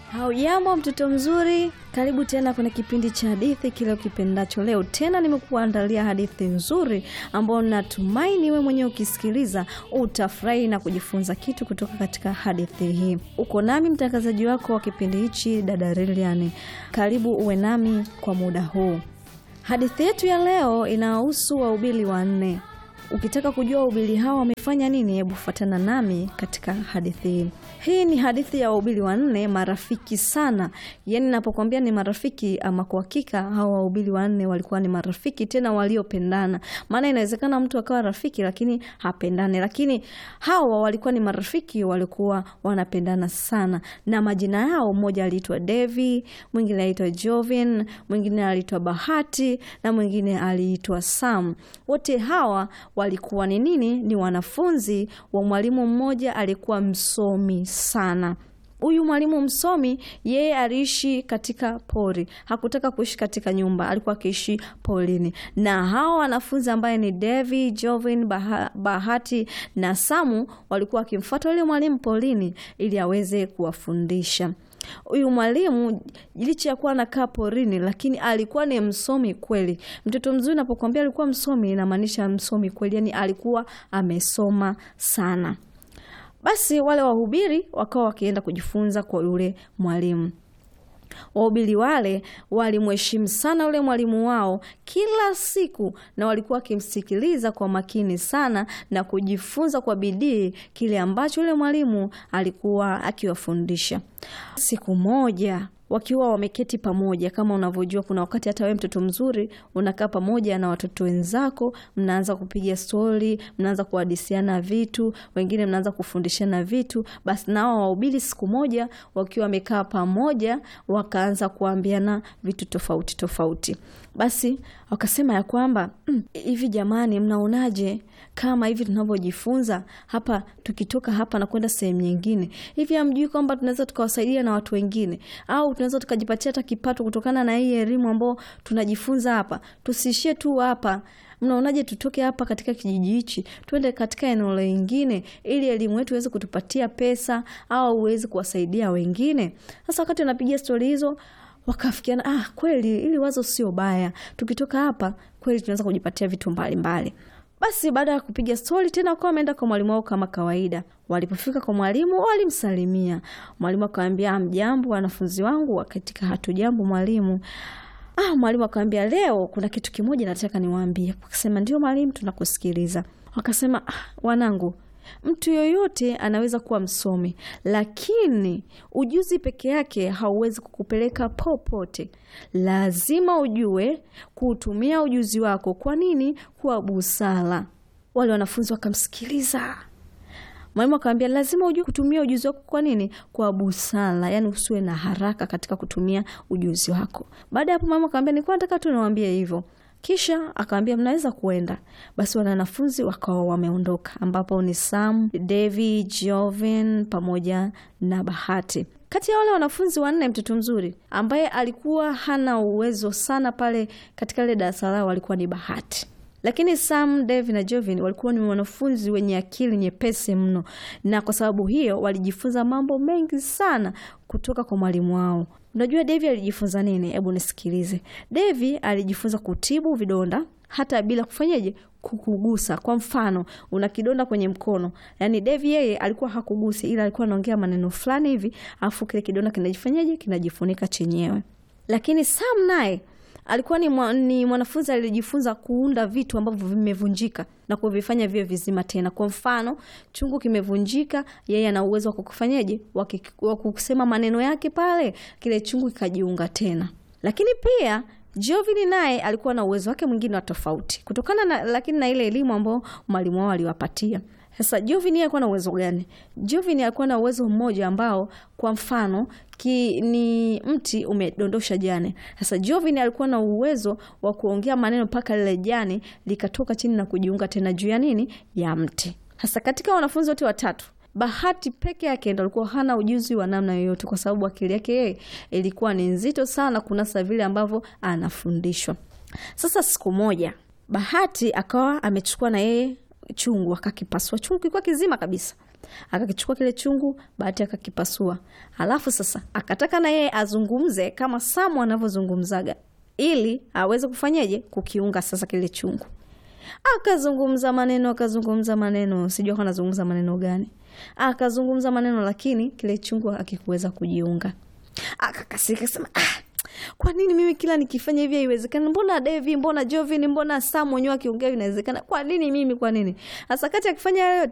Haujambo mtoto mzuri, karibu tena kwenye kipindi cha hadithi kile ukipendacho. Leo tena nimekuandalia hadithi nzuri ambayo natumaini wewe mwenyewe ukisikiliza utafurahi na kujifunza kitu kutoka katika hadithi hii. Uko nami mtangazaji wako wa kipindi hichi, dada Lilian. Karibu uwe nami kwa muda huu. Hadithi yetu ya leo inahusu wahubiri wanne. Ukitaka kujua wahubiri hawa wamefanya nini, hebu fuatana nami katika hadithi hii. Hii ni hadithi ya wahubiri wanne marafiki sana. Yaani napokuambia ni marafiki, ama kwa hakika hawa wahubiri wanne walikuwa ni marafiki tena waliopendana. Maana inawezekana mtu akawa rafiki lakini hapendane, lakini hawa walikuwa ni marafiki, walikuwa wanapendana sana. Na majina yao, mmoja aliitwa Devi, mwingine aliitwa Jovin, mwingine aliitwa Bahati na mwingine aliitwa Sam. Wote hawa walikuwa ni nini? Ni wanafunzi wa mwalimu mmoja alikuwa msomi sana. Huyu mwalimu msomi, yeye aliishi katika pori, hakutaka kuishi katika nyumba, alikuwa akiishi porini. Na hawa wanafunzi ambaye ni Devi, Jovin, Baha, Bahati na Samu walikuwa wakimfuata yule mwalimu porini ili aweze kuwafundisha. Huyu mwalimu licha ya kuwa anakaa porini, lakini alikuwa ni msomi kweli. Mtoto mzuri, napokuambia alikuwa msomi, inamaanisha msomi kweli, yani alikuwa amesoma sana. Basi wale wahubiri wakawa wakienda kujifunza kwa yule mwalimu. Wahubiri wale walimheshimu sana yule mwalimu wao kila siku, na walikuwa wakimsikiliza kwa makini sana na kujifunza kwa bidii kile ambacho yule mwalimu alikuwa akiwafundisha. Siku moja wakiwa wameketi pamoja, kama unavyojua, kuna wakati hata wewe mtoto mzuri unakaa pamoja na watoto wenzako, mnaanza kupiga stori, mnaanza kuhadisiana vitu, wengine mnaanza kufundishana vitu. Basi nao wahubiri siku moja wakiwa wamekaa pamoja, wakaanza kuambiana vitu tofauti tofauti. Basi wakasema ya kwamba hivi, mm, jamani, mnaonaje kama hivi tunavyojifunza hapa, tukitoka hapa na kwenda sehemu nyingine, hivi hamjui kwamba tunaweza tukawasaidia na watu wengine, au tunaweza tukajipatia hata kipato kutokana na hii elimu ambayo tunajifunza hapa? Tusiishie tu hapa. Mnaonaje tutoke hapa katika kijiji hichi tuende katika eneo lingine, ili elimu yetu iweze kutupatia pesa au uweze kuwasaidia wengine? Sasa wakati wanapiga stori hizo wakafikiana, ah, kweli ili wazo sio baya, tukitoka hapa kweli tunaweza kujipatia vitu mbalimbali mbali. Basi baada ya kupiga stori tena wakawa wameenda kwa mwalimu wao kama kawaida. Walipofika kwa mwalimu walimsalimia. Mwalimu akawambia, mjambo wanafunzi wangu. Katika hatujambo mwalimu. Ah, mwalimu akawambia, leo kuna kitu kimoja nataka niwaambie. Wakasema ndio mwalimu, tunakusikiliza. Wakasema, ah, wanangu Mtu yoyote anaweza kuwa msomi, lakini ujuzi peke yake hauwezi kukupeleka popote. Lazima ujue kuutumia ujuzi wako. Kwa nini? Kwa busara. Wale wanafunzi wakamsikiliza mwalimu, akawambia lazima ujue kutumia ujuzi wako. Kwa nini? Kwa busara, yaani usiwe na haraka katika kutumia ujuzi wako. Baada ya hapo, mwalimu akawambia nilikuwa nataka tu niwaambie hivyo kisha akawambia mnaweza kuenda. Basi wale wanafunzi wakawa wameondoka, ambapo ni Sam, Devi, Jovin pamoja na Bahati. Kati ya wale wanafunzi wanne, mtoto mzuri ambaye alikuwa hana uwezo sana pale katika ile darasa lao alikuwa ni Bahati, lakini Sam, Devi na Jovin walikuwa ni wanafunzi wenye akili nyepesi mno, na kwa sababu hiyo walijifunza mambo mengi sana kutoka kwa mwalimu wao. Unajua Devi alijifunza nini? Hebu nisikilize. Devi alijifunza kutibu vidonda hata bila kufanyaje, kukugusa. Kwa mfano, una kidonda kwenye mkono, yaani Devi yeye alikuwa hakugusi, ila alikuwa anaongea maneno fulani hivi, afu kile kidonda kinajifanyaje, kinajifunika chenyewe. Lakini Sam naye alikuwa ni, mwa, ni mwanafunzi alijifunza kuunda vitu ambavyo vimevunjika na kuvifanya viwe vizima tena. Kwa mfano, chungu kimevunjika, yeye ana uwezo wa kukufanyaje, wa kusema maneno yake pale, kile chungu kikajiunga tena. Lakini pia Jovini naye alikuwa na uwezo wake mwingine wa tofauti kutokana na, lakini na ile elimu ambayo mwalimu wao aliwapatia. Sasa Jovini alikuwa na uwezo gani? Jovini alikuwa na uwezo mmoja ambao kwa mfano ki, ni mti umedondosha jani. Sasa Jovini alikuwa na uwezo wa kuongea maneno mpaka lile jani likatoka chini na kujiunga tena juu ya nini, ya mti. Sasa katika wanafunzi wote watatu Bahati peke yake ndo alikuwa hana ujuzi wa namna yoyote, kwa sababu akili yake yeye ilikuwa ni nzito sana kunasa vile ambavyo anafundishwa. Sasa siku moja Bahati akawa amechukua na yeye chungu akakipasua. Chungu kilikuwa kizima kabisa. akakichukua kile chungu, Bahati akakipasua. Alafu sasa akataka na yeye azungumze kama Samu anavyozungumzaga ili aweze kufanyeje kukiunga sasa kile chungu. Akazungumza maneno akazungumza maneno, sijui alikuwa anazungumza maneno gani. Akazungumza maneno, lakini kile chungu akikuweza kujiunga. Akakasirika sema ah, kwa nini mimi kila nikifanya hivi haiwezekani? Mbona Devi, mbona Jovin, mbona Sam wenyewe akiongea inawezekana? Kwa nini mimi? Kwa nini hasa kati akifanya yote